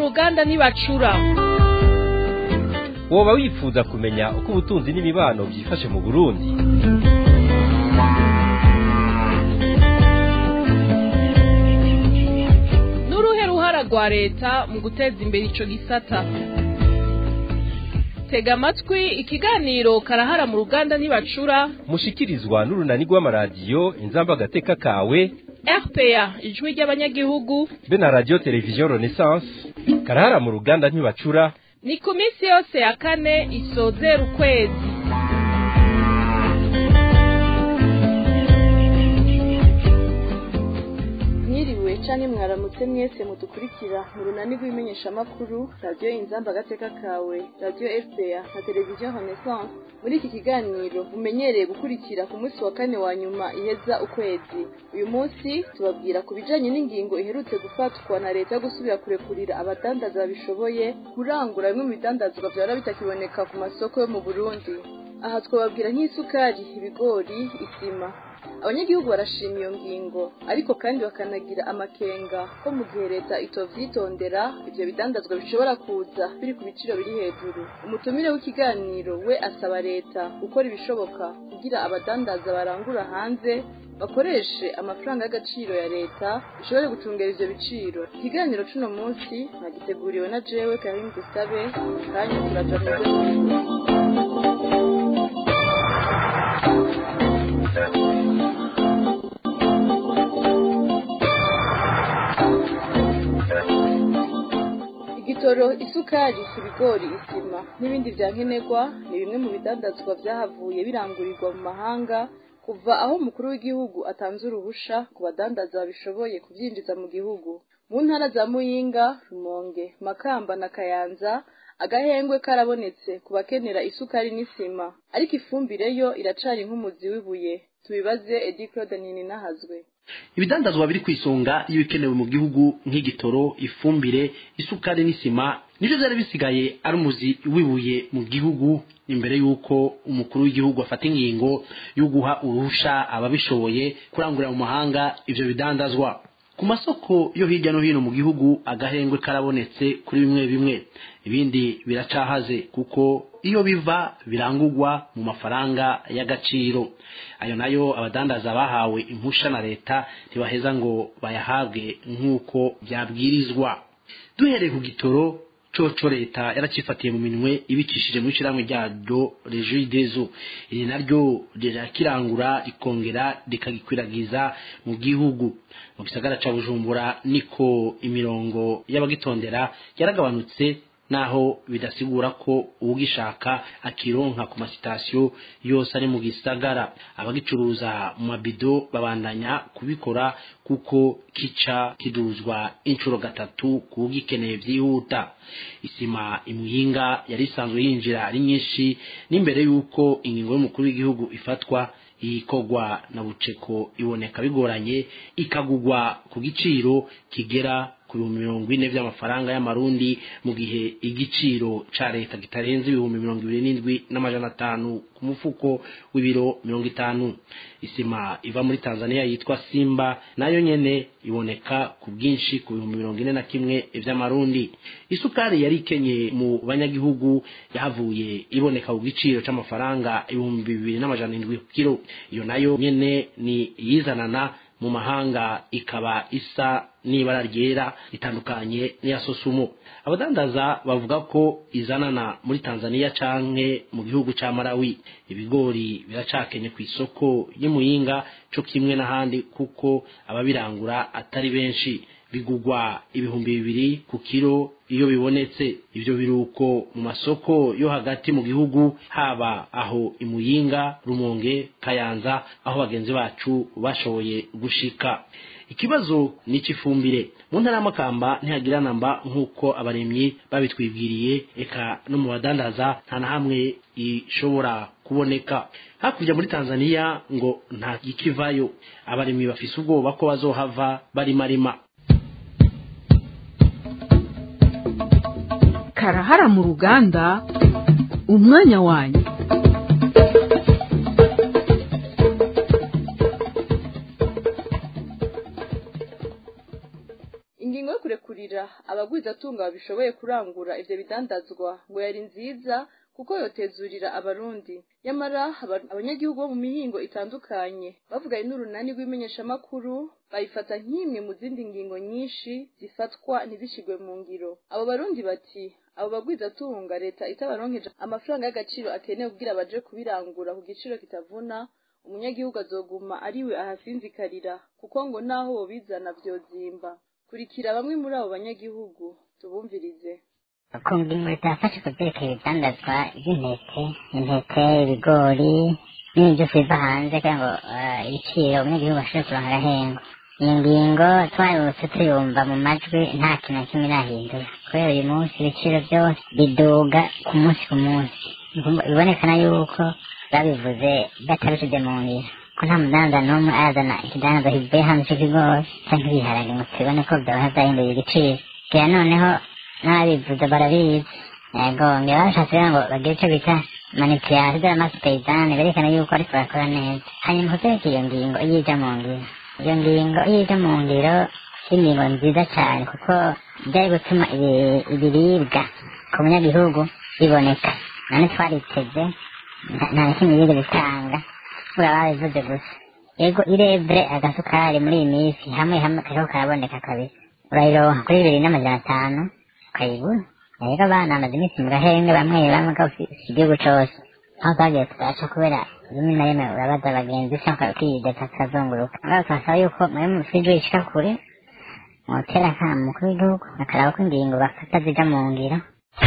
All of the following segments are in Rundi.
ruganda ntibacura woba wifuza kumenya uko ubutunzi n'imibano byifashe mu burundi n'uruhe ruhara rwa leta mu guteza imbere ico gisata tega amatwi ikiganiro karahara mu ruganda ntibacura mushikirizwa n'urunani rw'amaradiyo inzamba agateka kawe rpa ijwi ry'abanyagihugu be na radiyo televiziyo renaissance karahara mu ruganda ntibacura ni ku minsi yose ya kane isozera ukwezi mwiriwe canke mwaramutse mwese mudukurikira mu runani rw'imenyeshamakuru radiyo inzamba agateka kawe radiyo fpr na televiziyo renaissance muri iki kiganiro mumenyereye gukurikira ku munsi wa kane wa nyuma iheza ukwezi uyu munsi tubabwira ku bijanye n'ingingo iherutse gufatwa na leta yo gusubira kurekurira abadandaza babishoboye kurangura bimwe mu bidandazwa vyahora bitakiboneka ku masoko yo mu burundi aha twababwira nk'isukari ibigori isima abanyagihugu barashima iyo ngingo ariko kandi bakanagira amakenga ko mu gihe leta itovyitondera ivyo bidandazwa bishobora kuza biri ku biciro biri hejuru umutumire w'ikiganiro we asaba leta gukora ibishoboka kugira abadandaza barangura hanze bakoreshe amafaranga y'agaciro ya leta bishobore gucungera ivyo biciro ikiganiro c'uno munsi nagiteguriwe na jewe karim gusabe kanya turaja mu igitoro isukari ibigori isima n'ibindi vya nkenerwa ni bimwe mu bidandazwa vyahavuye birangurirwa mu mahanga kuva aho umukuru w'igihugu atanze uruhusha ku badandaza babishoboye kuvyinjiza mu gihugu mu ntara za muyinga rumonge makamba na kayanza agahengwe karabonetse ku bakenera isukari n'isima ariko ifumbire yo iracari nk'umuzi w'ibuye tubibaze edi claude ninahazwe ibidandazwa biri ku isonga iyo bikenewe mu gihugu nk'igitoro ifumbire isukari n'isima nivyo vyari bisigaye ari umuzi wibuye mu gihugu imbere y'uko umukuru w'igihugu afata ingingo yo guha uruhusha ababishoboye kurangurira mu mahanga ivyo bidandazwa ku masoko yo hirya no hino mu gihugu agahengwe karabonetse kuri bimwe bimwe ibindi biracahaze kuko iyo biva birangurwa mu mafaranga y'agaciro ayo nayo abadandaza bahawe impusha na leta ntibaheza ngo bayahabwe nk'uko byabwirizwa duhereye ku gitoro coco leta yaracifatiye mu minwe ibicishije mu ishyirahamwe ryaryo regidezo iri naryo rirakirangura rikongera rikagikwiragiza mu gihugu mu gisagara ca bujumbura niko imirongo y'abagitondera yaragabanutse naho bidasigura ko uwugishaka akironka ku masitasiyo yose ari mu gisagara abagicuruza mu mabido babandanya kubikora kuko kica kiduzwa inshuro gatatu kuwugikeneye vyihuta isima imuyinga yari isanzwe yinjira ari nyinshi n'imbere y'uko ingingo y'umukuru w'igihugu ifatwa iyikorwa na buceko iboneka bigoranye ikagugwa ku giciro kigera ku bihumbi mirongo ine vy'amafaranga y'amarundi mu gihe igiciro ca leta kitarenze ibihumbi mirongo ibiri n'indwi n'amajana atanu ku mufuko w'ibiro mirongo itanu isima iva muri tanzania yitwa simba nayo nyene iboneka ku bwinshi ku bihumbi mirongo ine na kimwe vy'amarundi isukari yari ikenye mu banyagihugu yahavuye iboneka ku giciro c'amafaranga ibihumbi bibiri n'amajana indwi ku kiro iyo nayo nyene ni iyizanana mu mahanga ikaba isa n'ibara ryera itandukanye n'iya sosumo abadandaza bavuga ko izanana muri tanzania canke mu gihugu ca malawi ibigori biracakenye ku isoko y'imuyinga co kimwe n'ahandi kuko ababirangura atari benshi bigugwa ibihumbi bibiri ku kiro iyo bibonetse ivyo biruko mu masoko yo hagati mu gihugu haba aho imuyinga rumonge kayanza aho bagenzi bacu bashoboye gushika ikibazo ni icy'ifumbire mu ntara y'amakamba ntihagira namba nk'uko abaremyi babitwibwiriye eka no mu badandaza nta na hamwe ishobora kuboneka hakurya muri tanzania ngo nta ikivayo abaremyi bafise ubwoba ko bazohava barimarima karahara mu ruganda umwanya wanyu ingingo yo kurekurira abagwizatunga babishoboye kurangura ivyo bidandazwa ngo yari nziza kuko yotezurira abarundi nyamara aba- abanyagihugu bo mu mihingo itandukanye bavuganye n'urunani rw'imenyeshamakuru bayifata nk'imwe mu zindi ngingo nyinshi zifatwa ntizishigwe mu ngiro abo barundi bati abo bagwizatunga leta itabaronkeje amafaranga y'agaciro akenewe kugira baje kubirangura ku giciro kitavuna umunyagihugu azoguma ariwe ahasinzikarira kuko ngo naho bobizana vyozimba kurikira bamwe muri abo banyagihugu tubumvirize kumva inkweto yafashe ku byerekeye ibidandazwa by'intete intete ibigori n'ibintu byose biva hanze kugira ngo eh, ibiciro umunyagihugu ashobore kuronka agahengwa iyi ngingo twaributse tuyumva mu majwi nta kintu na kimwe irahindura kubera uyu munsi ibiciro byose biduga ku munsi ku munsi bibonekana yuko babivuze batabishyize mu ngiro ko nta mudandaza n'umwe azana ikidandaza kivuye hanze cy'ikigori cyangwa ibiharage ngo tubone ko byaba byahinduye igiciro kera noneho n'ababivuze barabizi yego ngira bashatse kugira ngo bagire icyo bita manipulation de la masse paysanne berekana yuko ariko barakora neza hanyuma kuzerekeye iyo ngingo iyo ija mu ngiro iyo ngingo iyo ija mu ngiro ingingo nziza cyane kuko byari gutuma ibi- ibiribwa ku munyagihugu biboneka none twariteze nta- nta na kimwe yigeze bitanga buriya babivuze gusa yego irebure agasukari muri iyi minsi hamwe hamwe kariho karaboneka kabisa urayironka kuri bibiri n'amajana atanu ukayibura rero abana bamaze iminsi mu gahenge bamwe bamwe si igihugu cose aho twagiye tugaca kubera rimwe na rimwe urabaza abagenzi cyangwa ukiyideka kakazunguruka ngaho twasaba yuko muri mu fiji ishika kure mwotera akamo umukuru w'igihugu akaraba ko ingingo bafata zija mu ngiro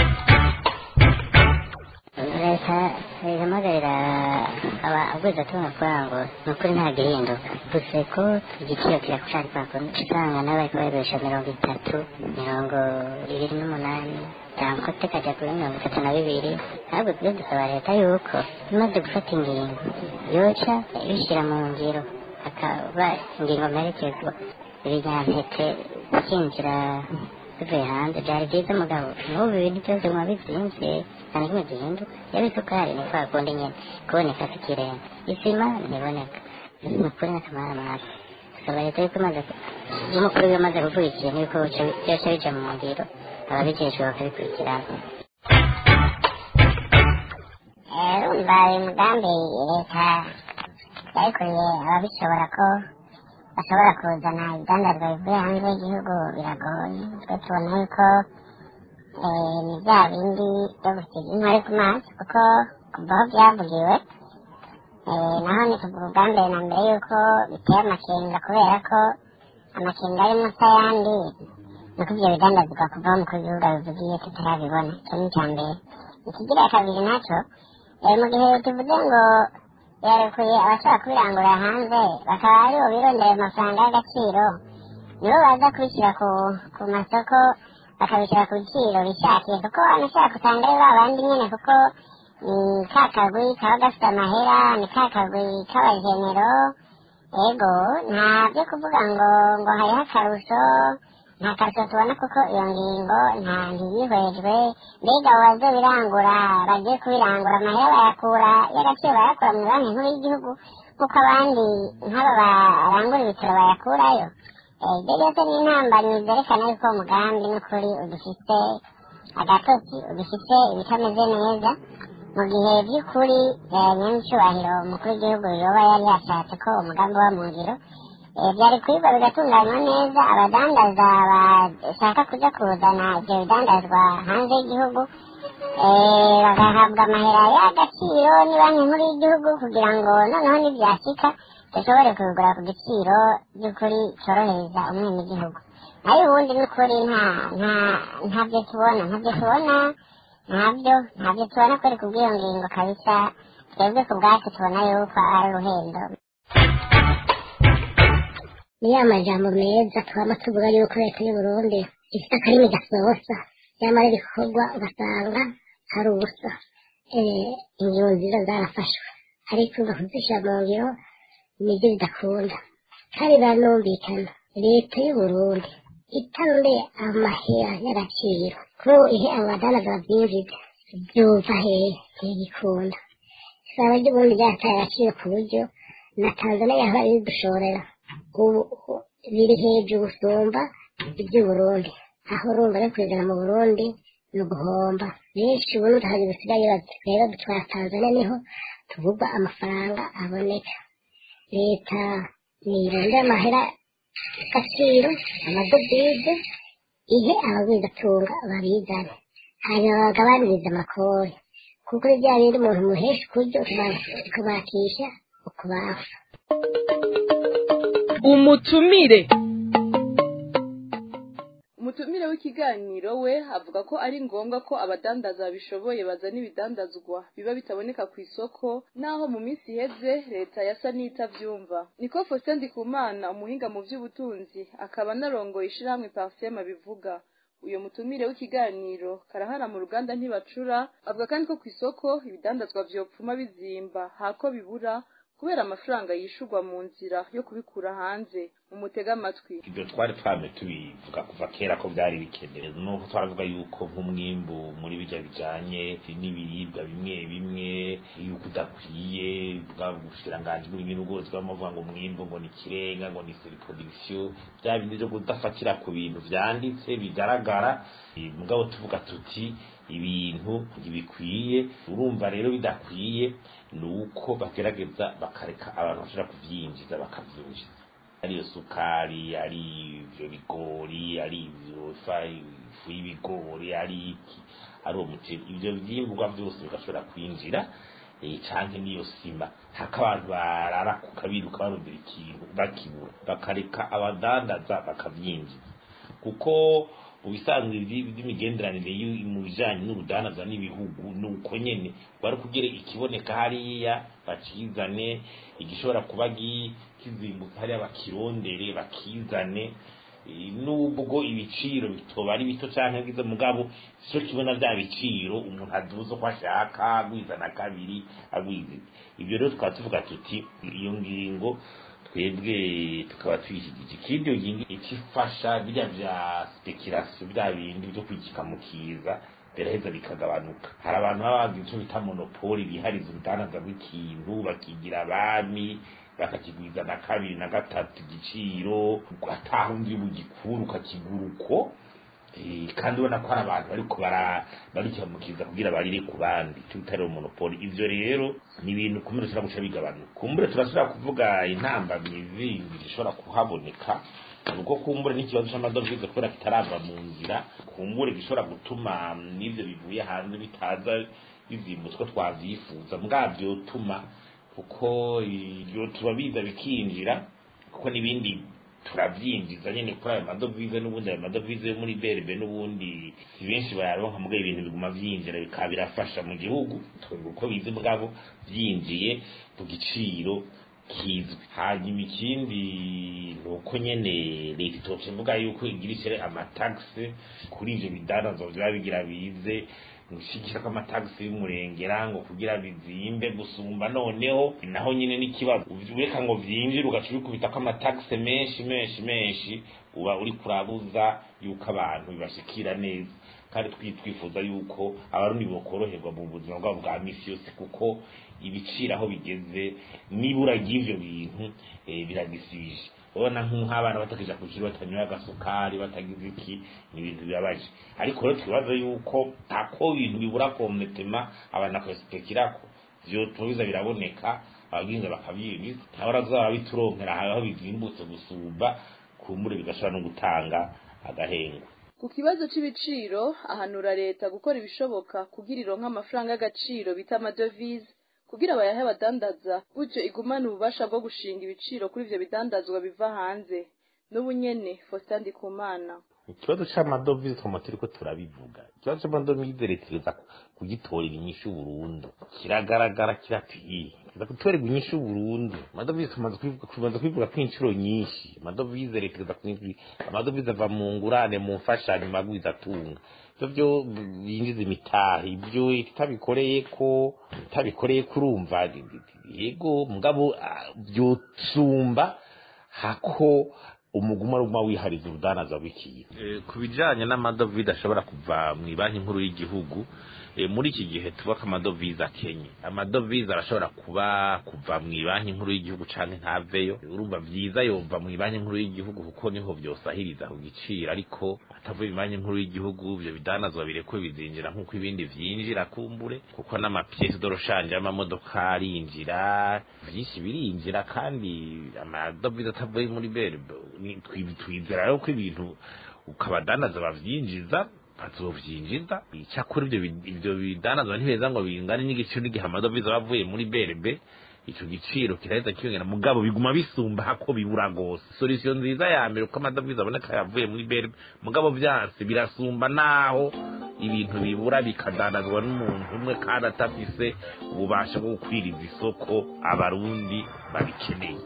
leta ihamagarira abagwizatunga kugira ngo ni ukuri nta gihinduka gusa ko igiciro kirakushaka kwakunda usanga n'abari kubakoresha mirongo itatu mirongo ibiri n'umunani cyangwa tukajya kuri mirongo itatu na bibiri ahubwo tujye dusaba leta yuko imaze gufata ingingo yoca ibishyira mu ngiro hakaba ingingo mperekezwa ibinyampeke byinjira bivuye hanze byari byiza mugabo n'ubu ibintu byose muba bizinze nta na kimwe gihinduka yaba isukari ni kwa kundi nyine kuboneka tukirenga isima ntiboneka ni ukuri n'akamara amazi gusaba leta yuko imaze y'umukuru we amaze kuvuga ikintu yuko byose bija mu ngiro ababijejwe bakabikurikirana urumva uyu mugambi leta yayikuriye ababishobora ko bashobora kuzana ibidandazwa bivuye hanze y'igihugu biragoye twe tubona yuko eh, ni bya bindi byo gusiga inkore ku mazi kuko kuva aho byavugiwe eh, naho ni kuva ubwa mbere na mbere yuko biteye amakenga kubera ko amakenga ari munsi ayandi ni uko ibyo bidandazwa kuva aho umukuru w'igihugu abivugiye tutarabibona icyo ni icya mbere ikigira kabiri nacyo eh, mu gihe tuvuze ngo yarekuye abashaka kubirangura hanze bakaba aribo birondera amafaranga y'agaciro nibo baza kubishyira ku ku masoko bakabishyira ku biciro bishakiye kuko anashaka usanga ari ba bandi nyine kuko ni ka kagwi kaba gafite amahera ni ka kagwi k'abajenero ego nta byo kuvuga ngo ngo hariho akarusho nta karusho tubona kuko iyo ngingo nta ntiyihwejwe mbega abo bazobirangura bagiye kubirangura amahera bayakura y'agaciro bayakura mu banki nkuru y'igihugu kuko abandi nk'aba barangura ibitaro bayakurayo Eh, ibyo byose ni intambanyi zerekana yuko uwo mugambi n'ukuri ugifite agatotsi ugifite ibitameze neza mu gihe by'ukuri eh, nyamucyubahiro umukuru w'igihugu yoba yari yashatse ko umugambi uba mu ngiro Eh, byari kwigwa bigatunganywa neza abadandaza bashaka kuja kuzana ibyo bidandazwa hanze y'igihugu eh, bagahabwa amahera y'agaciro ni banki nkuru y'igihugu kugira ngo noneho nibyashika dushobore kubigura ku giciro by'ukuri cyorohereza umwenegihugu nayo ubundi n'ukuri nta nta ntabyo tubona ntabyo tubona ntabyo ntabyo tubona kuri kubw'iyo ngingo kabisa twebwe ku bwacu tubona yuko ari uruhendo ni ya majambo meza twaba tuvuga yuko leta y'u Burundi ifite akarimi gasohosa nyamara ibikorwa ugasanga hari ubusa Eh, ingingo nziza zarafashwe ariko uza kuzishyira mu ngiro nibyo bidakunda kandi biranumvikana leta y'u Burundi itarondeye amahera y'agaciro ko ihe abo badanaza babyinjiza byumva hehe ntigikunda isaba ry'uburundi ryataye agaciro ku buryo na tanzania yahora ridushorera ubu biri hejuru gusumba iby'i burundi aho urumva no kuzana mu burundi ni uguhomba benshi ubu n'utahazi basigaye bati rero dutwara tanzania niho tuvuga amafaranga aboneka leta nirondera amahera agaciro amadovize ihe abagwizatunga babizane hanyuma bagabaniriza amakori kuko ni bya bindi umuntu muhesha ukuryo ukubakisha ukubafa umutumire umutumire w'ikiganiro we avuga ko ari ngombwa ko abadandaza babishoboye bazana ibidandazwa biba bitaboneka ku isoko naho mu minsi iheze leta yasa n'itavyumva niko Faustin Ndikumana umuhinga mu vy'ubutunzi akaba anarongoye ishirahamwe Parsema bivuga uyo mutumire w'ikiganiro karahara mu ruganda ntibacura avuga kandi ko ku isoko ibidandazwa vyopfuma bizimba hako bibura kubera amafaranga yishurwa mu nzira yo kubikura hanze umutega amatwi ibyo twari twame tubivuga kuva kera ko byari bikenewe nuko twaravuga yuko nk'umwimbu muri bijya bijanye n'ibiribwa bimwe bimwe yuko udakwiye bwa bushiranganji bw'ibintu bwose bw'amavuga ngo umwimbu ngo ni ikirenga ngo ni surproduction bya bindi byo kudafatira ku bintu vyanditse bigaragara Eh, mugabo tuvuga tuti ibintu ntibikwiye urumva rero bidakwiye ni uko bagerageza bakareka abantu bashobora kuvyinjiza bakavyinjiza ari iyo sukari ari ivyo bigori ari ivyo ifa ifu y'ibigori ari iki ari uwo muceri ivyo vyimburwa vyose bigashobora kwinjira eh, canke n'iyo sima haka abantu barara ku kabiruka barondera ikintu bakibura bakareka abadandaza bakavyinjiza kuko mu bisanzwe ibi- by'imigenderanire y'u- mu bijanye n'urudandaza n'ibihugu ni uko nyene bari kugira ikiboneka hariya bakizane igishobora kuba gi- kizimbutse hariya bakirondere bakizane Eh, nubwo ibiciro bitoba ari bito canke bwiza mugabo sico kibona vya biciro umuntu aduza uko ashaka agwiza na kabiri agwiza ibyo rero tukaba tuvuga tuti iyo ngingo twebwe tukaba tuyishyigikira ikindi iyo ngingo ikifasha birya vya speculation bya bindi byo kwigika mu kiza biraheza bikagabanuka hari abantu baba bazi icyo bita monopoli bihariza urudandaza rw'ikintu bakigira abami bakakigwiza na kabiri na gatatu igiciro ataha undi bugikura ukakigura uko Eh, kandi ubona ko hari abantu bariko bara barikibamukiza kugira barire ku bandi icyo bita rero monopoli ivyo rero ni ibintu kumbure tushobora guca bigabanuka kumbure turashobora kuvuga intambamyi zindi zishobora kuhaboneka ubwo kumbure n'ikibazo c'amadovize kubera kitarava mu nzira kumbure gishobora gutuma n'ivyo bivuye hanze bitaza bizimbutse ko twavyifuza mbwavyo tuma kuko ibyo tuba biza bikinjira kuko n'ibindi turabyinjiza nyine kuri ayo madovize n'ubundi ayo madovize yo muri berbe n'ubundi si benshi bayaronka mugabo ibintu biguma vyinjira bikaba birafasha mu gihugu twebwe uko bizi bwabo vyinjiye ku giciro kizwi hanyuma ikindi ni uko nyene leta itoca ivuga yuko igira ishyire amatagisi kuri ivyo bidandazo vyaba bigira bize gushigikira ko amatagisi y'umurengera ngo kugira bizimbe gusumba noneho naho nyine n'ikibazo ureka ngo vyinjire ugaca ubikubita ko amatagisi menshi menshi menshi uba uri kurabuza yuko abantu bibashikira neza kandi twi- twifuza yuko abarundi bokoroherwa mu buzima bwabo bwa misi yose kuko ibiciro aho bigeze nibura ry'ivyo bintu eh, biragisibije ubona nk'abana batakija ku ishuri batanyoye agasukari batagize iki ni ibintu bibabaje ariko rero twibaza yuko ako bintu bibura komunetema abantu akaspekirako vyo tubiza biraboneka abaginza bakabyinjiza nabo razaba bituronkera aho bizimbutse gusumba kumbure bigashobora no gutanga agahengo ku kibazo c'ibiciro ahanura leta gukora ibishoboka kugira ironke amafaranga y'agaciro bita amadovize kugira bayahe abadandaza gutyo igumane ububasha bwo gushinga ibiciro kuri ivyo bidandazwa biva hanze n'ubu nyene Faustin Ndikumana ikibazo c'amadovize twama turiko turabivuga ikibazo c'amadovize leta iza kugitorera inyishu burundu kiragaragara kirakwiye iza gutorerwa inyishu burundu amadovize tumaze kubivuga tumaze kubivuga ko inshuro nyinshi amadovize leta iza kubivuga amadovize ava mu ngurane mu mfashanyo magwiza atunga ivyo vyo binjiza imitahe ibyo itabikoreye ko itabikoreye kurumva yego mugabo ah, vyosumba hako umuguma ruguma wihariza urudanaza rw'ikintu Eh, ku bijanye n'amadovize ashobora kuva mu banki nkuru y'igihugu eh, muri iki gihe tuvuga ko amadovize akenye amadovize arashobora kuba kuva mu banki nkuru y'igihugu canke ntaveyo urumva vyiza yova mu banki nkuru y'igihugu kuko niho vyosahiriza ku giciro ariko atavuye mu banki nkuru y'igihugu ivyo bidanazwa birekwe bizinjira nk'uko ibindi vyinjira kumbure kuko n'amapiyesi doroshanje y'amamodoka arinjira vyinshi birinjira kandi amadovize atavuye muri berbe ni- twi- twizera rero ko ibintu ukabadanaza bavyinjiza bazovyinjiza icyakora ivyo bi- ivyo bidanazwa ntibeza ngo bingane n'igiciro n'igihe amadovize aba avuye muri berbe ico giciro kiraheza kiyongera mugabo biguma bisumba hako bibura gose solution nziza ya mbere uko amadovize aboneka yavuye muri berbe mugabo vyanse birasumba naho ibintu bibura bikadanazwa n'umuntu umwe kandi atafise ububasha bwo gukwiriza isoko abarundi babikeneye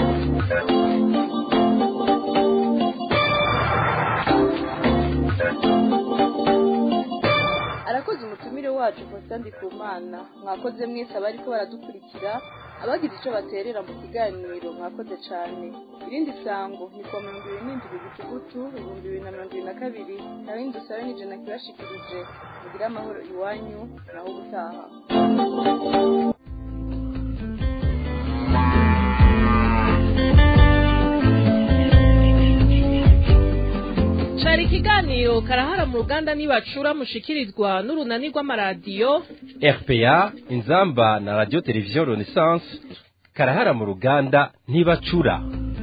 arakoze umutumire wacu Faustin Ndikumana mwakoze mwese abariko baradukurikira abagize icyo baterera mu kiganiro mwakoze cyane irindi sango ni kuwa mirongo ibiri n'indwi gitugutu ibihumbi bibiri na mirongo ibiri na kabiri nawe indusabe n'ijana kibashikirije mugire amahoro iwanyu naho ubutaha cari ikiganiro karahara mu ruganda nibacura mushikirizwa n'urunani rw'amaradiyo RPA inzamba na radio television Renaissance karahara mu ruganda ntibacura